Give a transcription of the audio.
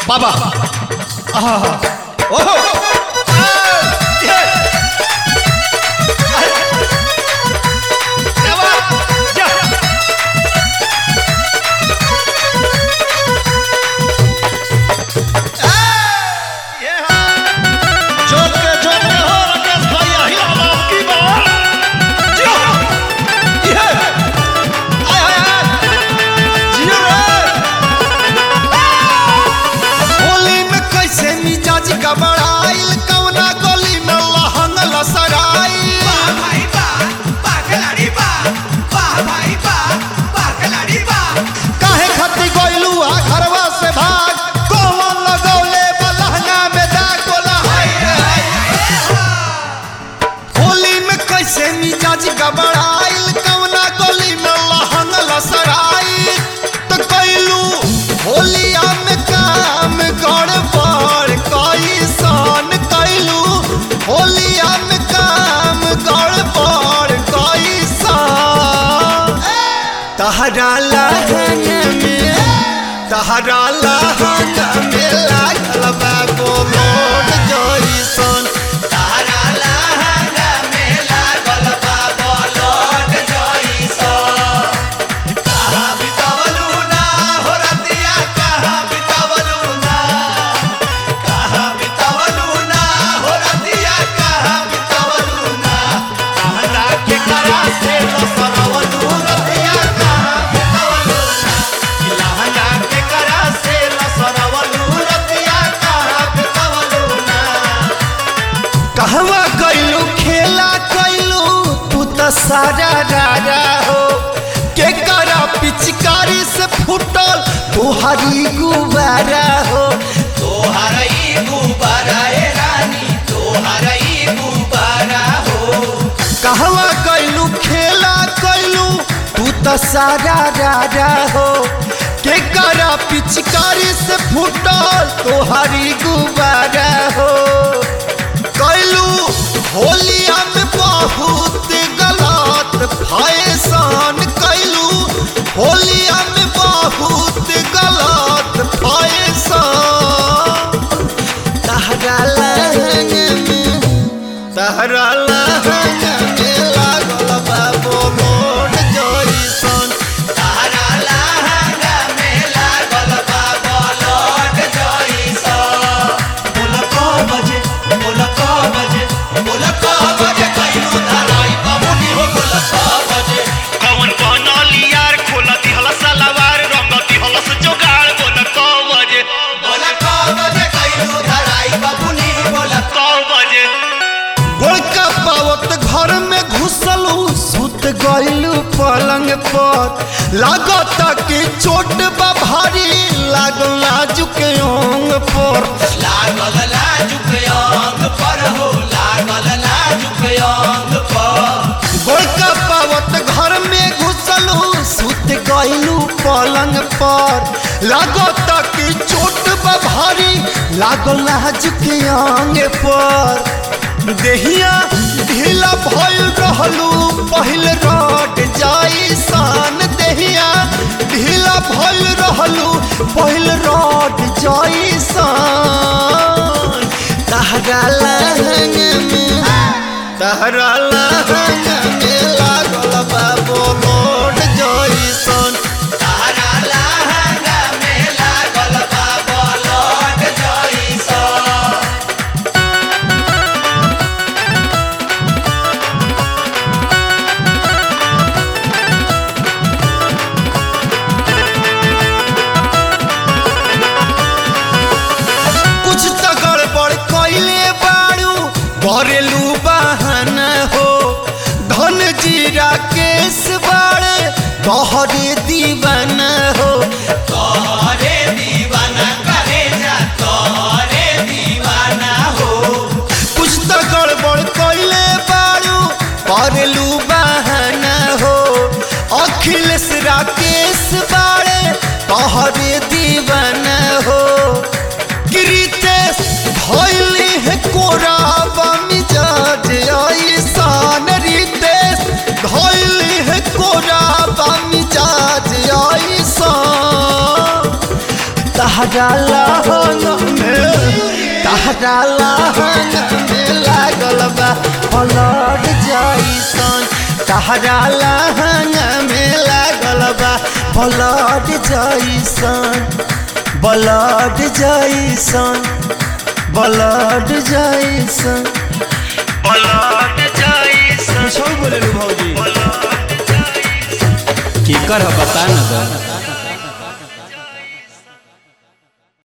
बाबा आहा ओहो आ, ये। अरे। क्या बात? जा। आ, ये हाँ। जोत के जोत के हो राकेश भाई अहिला बाप की बात जियो ये आय हाय हाय जियो रे होली में कैसे मिजाज का बड़ाइल कवना गली में लहंग लसराइल काहे खती गइलू आ घरवा से भाग कौन लगौले बलहंगा में दाग बोला हाय रे हाय रे। होली में कैसे मिजाज का बड़ाइल कवना गली में लहंग लसराइल तो कैलू होलिया में काम गड़बड़ कैसन कैलू होलिया में काम गड़बड़ कैसन तहरा लहंग में तहरा लहंग में लागल बा बोलोड जइसन तहरा लहंग में लागल बा बोलोड जइसन कहाँ बितवलू ना हो रतिया कहाँ बितवलू ना कहाँ बितवलू ना हो रतिया कहाँ बितवलू ना कहना के करा से लसरवलू रतिया कहाँ बितवलू ना कि लहंगा के करा से लसरवलू रतिया कहाँ बितवलू ना कहवा कैलू खेला कैलू तू तो सारा रारा हो के करा पिचकारी से फूटल तुहारी गुबारा हो तोहरी गुबारा ए रानी तोहरी गुबारा हो कहवा कैलू खेला कैलू तू तो सारा रारा हो के करा पिचकारी से फूटल तोहरी गुबारा हो कैलू होलिया में बहुत गलत फैशन कैलू होलिया में बहुत गलत फैशन तहरा लहंग में तहरा लहंग में लागल बा बोलोड जइसन तहरा लहंग में लागल बा बोलोड जइसन बोल को बजे बोल को बजे बोल को बजे कैलू धराई बमुनी हो बोल को बजे कवन बनली यार खोला दिहला सलवार रंग दिहला से जोगाड़ बोल कौ बजे बोल को बजे कैलू धराई बमुनी बोल कौ बजे गोलका पावत घर में घुसलू सुत गइलू पलंग पर लागत कि चोट बा भारी लागल नाजुक अंग पर लागल नाजुक अंग पर हो लागल नाजुक अंग पर गोलका पावत घर में घुसलू सुत गइलू पलंग पर लागत कि चोट बा भारी लागल नाजुक अंग पर देहिया ढीला भइल रहलू पहिल रट जाई सान देहिया ढीला भइल रहलू पहिल रट जाई सान तहरा लहंग में तहरा लहंग में लागल बा बोलोड जइसन तहरा लहंग में लागल बा बोलोड जइसन कुछ तो गड़बड़ कैले बाड़ू घरेलू बहाना हो धन जीरा केस बाड़े तोहरे दीवाना हो तोहरे दीवाना करे जा तोहरे दीवाना हो कुछ तो गड़बड़ कैले बाड़ू घरेलू बहाना हो अखिलेश राकेश बाड़े तोहरे दीवाना हो गिरितेश भइली है कोराबा मिजाज ऐसान रितेश भइली है कोराबा मिजाज तहरा लहंग में तहरा लहंग में लागल बा पलट जैसन तहरा लहंग में लागल बा पलट जैसन ब्लड जैसन ब्लड जैसन पलट जैसन कुछ बोले भौजी पलट जैसन केकर ह बता न दो